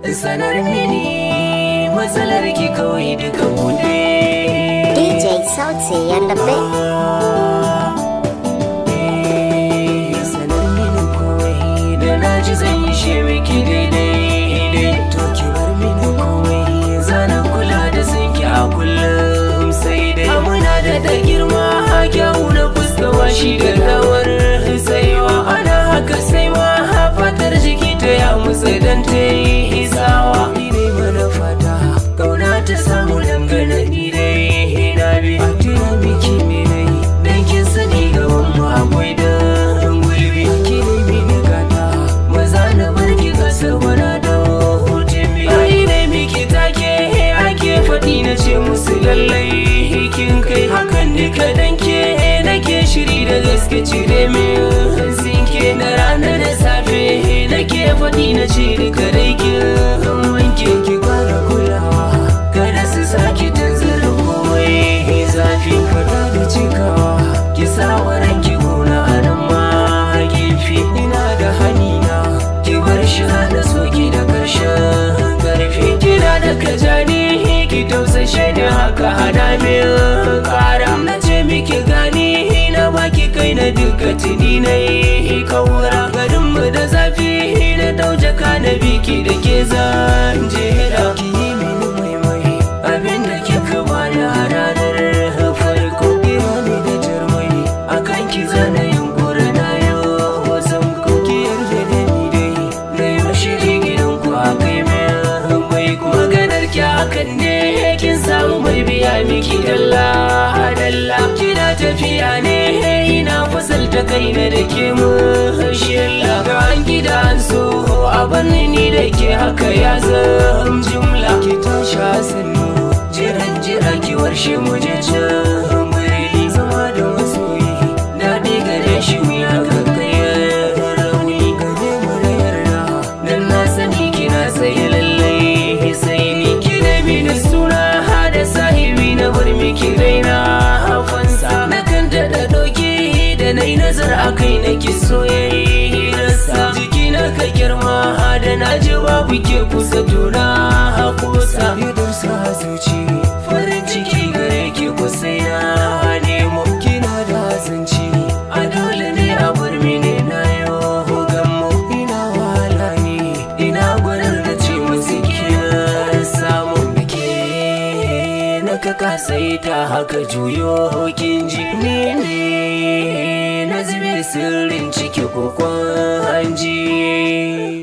sanar mini matsalar ki kawai duka bude DJ Sauti and the bit. sanar mini komai da na ji zan yi shi miki daidai to ki bar mini komai zana kula da sanki a kullum sai dai muna da da girma kyawu na fuskawa shi da rawar saiwa ana haka sai ma fatar jiki ta ya musa dan ta yi sawa ni ne mana fata kauna ta samu dangane ni dai na bi a tuna miki ne dai dan kin sani gaban mu akwai da gulbi ki ne mini gata maza na barki kasa wana da hutun bi ai ne miki take ake faɗi na ce musu lallai kin kai hakan duka dan ke nake shiri da gaske cire min sinke da rana da safe nake faɗi na ce duka dai kin wanke ki kara kulawa kada su saki tanzara komai zafi fada da cikawa ki sa wa ranki gona a nan ma gefe ina da hanina ki bar shi hana soki da karshen karfi kina da kajani ki tausashe da haka hana min kara na ce miki gani na baki kai na duka tuni na yi kaura garinmu da zafi na dauje ka na biki da ke zan jera ki yi mini maimai abinda kika bani a ranar farko kira ni da jarmai akan ki zana yunkura na yau zan kuki yarda da ni dai na yi shiri gidan ku a kai mai mai maganar ki hakan ne kin samu mai biya miki dalla dalla kina tafiya ne ina fasalta kaina da ke mu shilla ga an gida an so a banni ni da ke haka ya zam jumla ki tashi sannu jiran jira ki warshe mu je can muri zama da masoyi daɗi gare shi wuya kan kai rauni gare mu da yarda dan na sani kina tsaye lallai sai ni ki da mini suna hada sahibi na bar miki raina hafansa na kan daɗa ɗauki da na yi nazar a kai na ki soyayyarsa jiki na ka girma da na ji babu ke kusa tuna hakosa idar sa zuci farin ciki gare ki kusa na nemo kina da zanci a dole ne a bar mini na yau gammo ina wahala ne ina gwanar da ce musu kina samu ke na ka kasai ta haka juyo kin ji ni ne na zube sirrin ciki kokon hanji